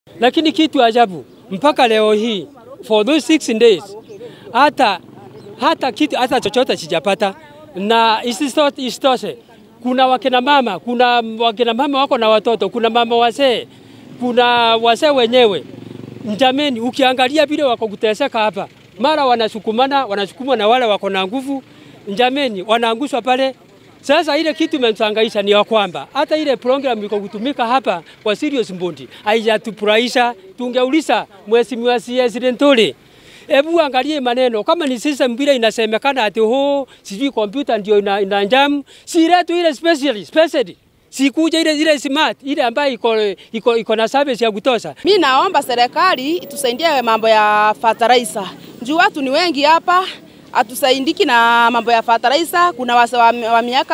Lakini kitu ajabu mpaka leo hii for those six days hata hata kitu hata chochote sijapata, na isitoshe kuna wakina mama, kuna wakina mama wako na watoto, kuna mama wazee, kuna wazee wenyewe. Jameni, ukiangalia vile wako kuteseka hapa, mara wanasukumana, wanasukumwa na wale wako na nguvu, jameni, wanaangushwa pale. Sasa ile kitu imetuhangaisha ni ya kwamba hata ile program iko kutumika hapa kwa Sirius Mbundi haijatufurahisha. Tungeuliza mheshimiwa CS Lentole, hebu angalie maneno kama ni system vile inasemekana ati ho sijui kompyuta ndio ina, ina jamu, si letu ile special special sikuja ile ile smart ile ambayo iko iko iko na service ya kutosha. Mi naomba serikali itusaidie mambo ya fertilizer. Juu watu ni wengi hapa, hatusaidiki na mambo ya fertilizer. Kuna wase wa, wa miaka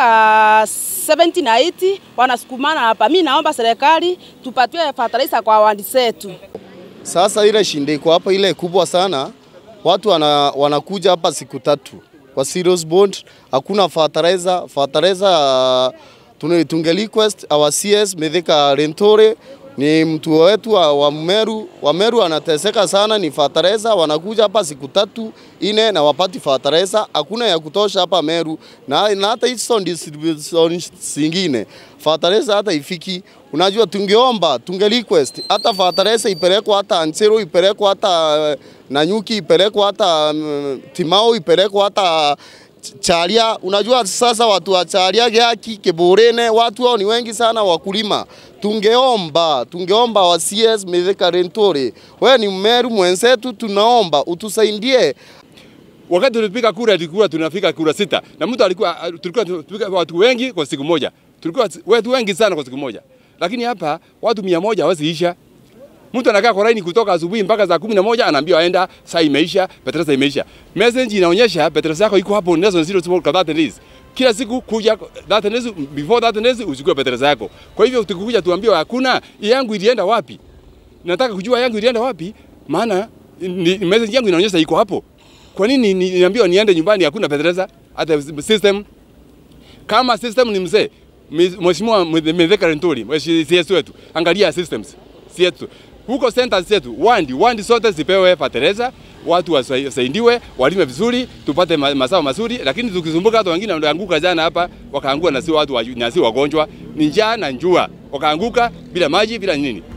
70 na 80 wanasukumana hapa. Mi naomba serikali tupatiwe fertilizer kwa wandi zetu. Sasa ile shinde iko hapa ile kubwa sana, watu wana, wanakuja hapa siku tatu kwa Sirius Bond, hakuna fertilizer. Fertilizer uh, tunge request our CS Mithika Lentore ni mtu wetu wa, wa Meru. Wa Meru anateseka sana, ni fertilizer. Wanakuja hapa siku tatu ine na wapati fertilizer, hakuna ya kutosha hapa Meru, na, na hata hizo distribution zingine fertilizer hata ifiki. Unajua, tungeomba tunge request hata fertilizer ipelekwe hata Anchero, ipelekwe hata uh, Nanyuki, ipelekwe hata um, Timao, ipelekwe hata Charia. Unajua sasa watu wa Charia, Gyaki, Keborene, watu hao ni wengi sana wakulima. Tungeomba, tungeomba wa CS Mithika Lentore, wewe ni Mmeru mwenzetu, tunaomba utusaidie. Wakati tulipiga kura tulikuwa tunafika kura sita na mtu alikuwa tulikuwa tunapiga watu wengi kwa siku moja, tulikuwa watu wengi sana kwa siku moja, lakini hapa watu mia moja hawezi isha. Mtu anakaa kwa laini kutoka asubuhi mpaka saa kumi na moja anaambiwa aenda, saa imeisha, petresa imeisha. Message inaonyesha petresa yako iko hapo Nelson Zero Small kwa 30 days. Kila siku kuja 30 days, before 30 days uchukue petresa yako. Kwa hivyo tukikuja tuambiwe hakuna, yangu ilienda wapi? Nataka kujua yangu ilienda wapi, maana ni, message yangu inaonyesha iko hapo. Kwa nini niambiwa niende nyumbani hakuna petresa? Hata system kama system ni mzee, Mheshimiwa Mithika Lentore, CS wetu, angalia systems yetu huko centers zetu, wandi wandi zote zipewe fertilizer, watu wasaidiwe, walime vizuri, tupate mazao mazuri. Lakini tukizumbuka, watu wengine wanaanguka jana hapa, wakaangua na si watu na si wagonjwa, ni njaa na njua, wakaanguka bila maji bila nini.